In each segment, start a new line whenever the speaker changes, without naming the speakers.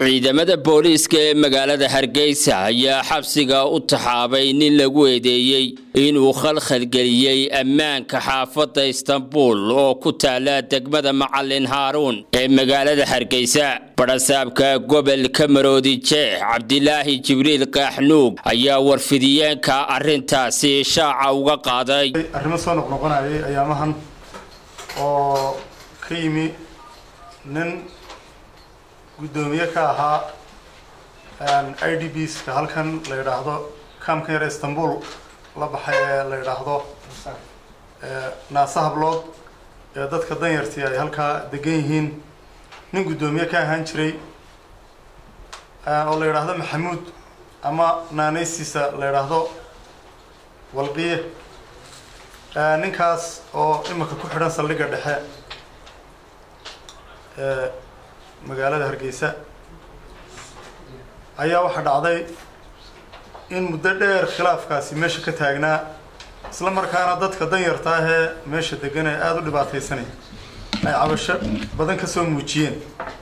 ciidamada booliiska ee magaalada hargeysa ayaa xabsiga u taxaabay nin lagu eedeeyey inuu khalkhalgeliyey ammaanka xaafadda istanbul oo ku taala degmada macalin haaruun ee magaalada hargeysa badhasaabka gobolka maroodi jeex cabdilaahi jibriil kaaxnuug ayaa warfidiyeenka arrintaasi shaaca uga qaaday
arrimo soo noqnoqonayay ayaamahan oo ka yimi nin guddoomiye ka ahaa i d b ska halkan la yidhaahdo kaamkan yar istanbul la baxay ee la yidhaahdo naasa hablood ee dadka danyartii ay halkaa degan yihiin nin guddoomiye ka ahaan jiray oo la yidhaahdo maxamuud ama naanaysiisa la yidhaahdo walqiye ninkaas oo imika ku xidhan saldhigga dhexe ee magaalada hargeysa ayaa waxaa dhacday in muddo dheer khilaafkaasi meesha ka taagnaa isla markaana dadka danyarta ah ee meesha degan ee aada u dhibaataysanay ay cabasho badan ka soo muujiyeen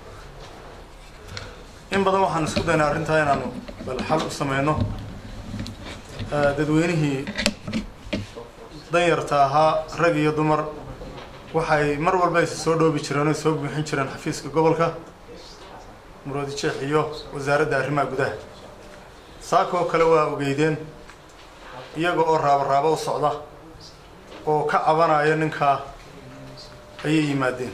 in badan waxaan isku daynaa arrintaa inaanu bal xal u sameyno dadweynihii danyarta ahaa rag iyo dumar waxay mar walba is soo dhoobi jireen o soo buuxin jireen xafiiska gobolka muroodi jeex iyo wasaaradda arrimaha gudaha saakoo kale waa ogeydeen iyaga oo raabo raabo u socda oo ka cabanaya ninkaa ayay yimaadeen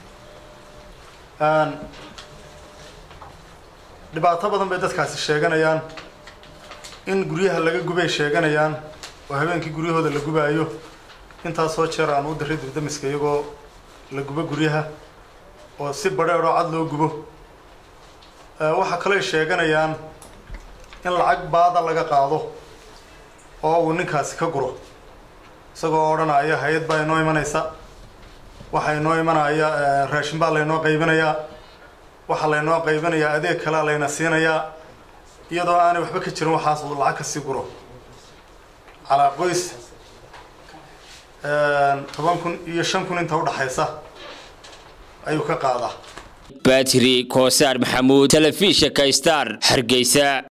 dhibaato badan bay dadkaasi sheeganayaan in guryaha laga gubay sheeganayaan oo habeenkii guryahooda la gubaayo intaasoo jeer aan u diray dibdamiska iyagoo la gubo guryaha oo si badheedhoo cad loo gubo waxaa kaloo sheeganayaan in lacag baada laga qaado oo uu ninkaasi ka guro isagoo odhanaya hay-ad baa inoo imanaysa waxaa inoo imanaya raashin baa laynoo qaybinayaa waxaa laynoo qaybinayaa adeeg kalea layna siinayaa iyadoo aanay waxba ka jirin waxaas uu lacag kasii guro calaa qoys toban kun iyo shan kun inta udhaxaysa ayuu ka qaadaa
batri koosaar maxamuud telefishinka star hargeysa